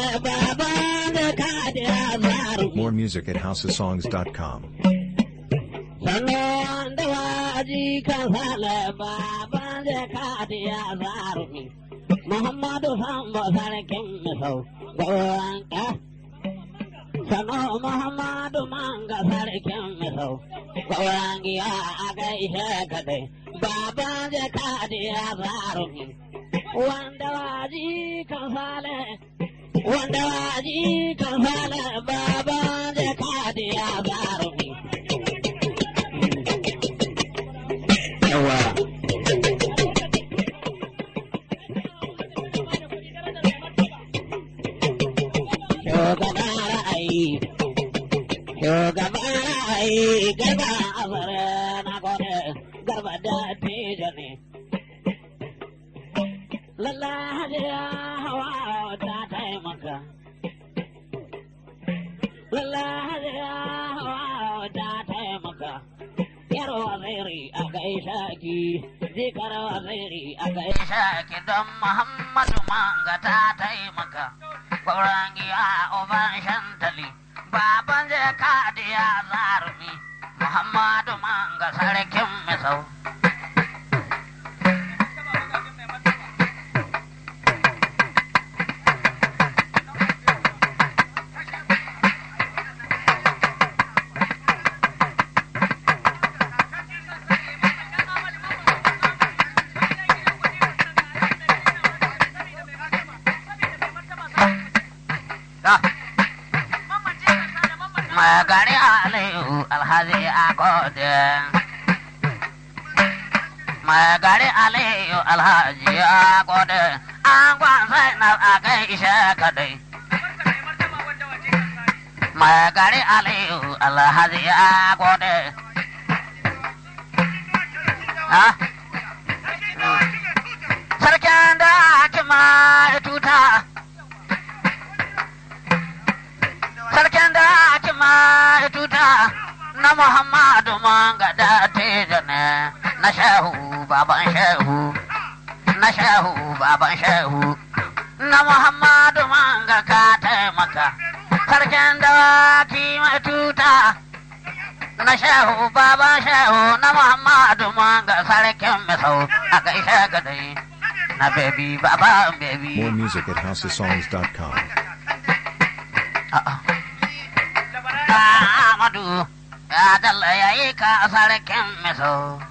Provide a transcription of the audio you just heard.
sale baban da kadiya zaru. More music at houseofsongs.com. Sannan da waji kan sale baban da kadiya zaru. Muhammadu Sambo sarkin misau gauran ka. Sano Muhammadu manga sarkin misau gauran giya a gaishe kadai. Baban da kadiya zaru. Wanda waji kan sale wanda waji kan sale baban da kadiya zaru. Yawa. Shugaban ra'ayi, shugaban ra'ayi, garba azare na gode, garba da tijo ne. Lalla hajiya hawa ta taimaka. Lalla hajiya hawa ta taimaka. Yar waziri a gaishe ki, jikar waziri a gaishe ki don Muhammadu Manga ta taimaka. Gauran giya uban shantali, baban zai kadiya zarumi, Muhammadu Manga sarkin misau. Magari Aliyu Alhaji Agode. Magari Aliyu Alhaji Agode. An gwansa na a gaishe kadai. Magari Aliyu Alhaji Agode. Ha? Sarkin da kima tuta. sarkin da ake ma tuta na Muhammadu manga da teja ne na shehu baban shehu na shehu baban shehu na Muhammadu manga ka taimaka sarkin da ki ma tuta na shehu baban shehu na Muhammadu manga sarkin misau a gaishe gadai na baby baba baby More music at houseofsongs.com. Amadu ya dalla ya yi ka sarkin miso.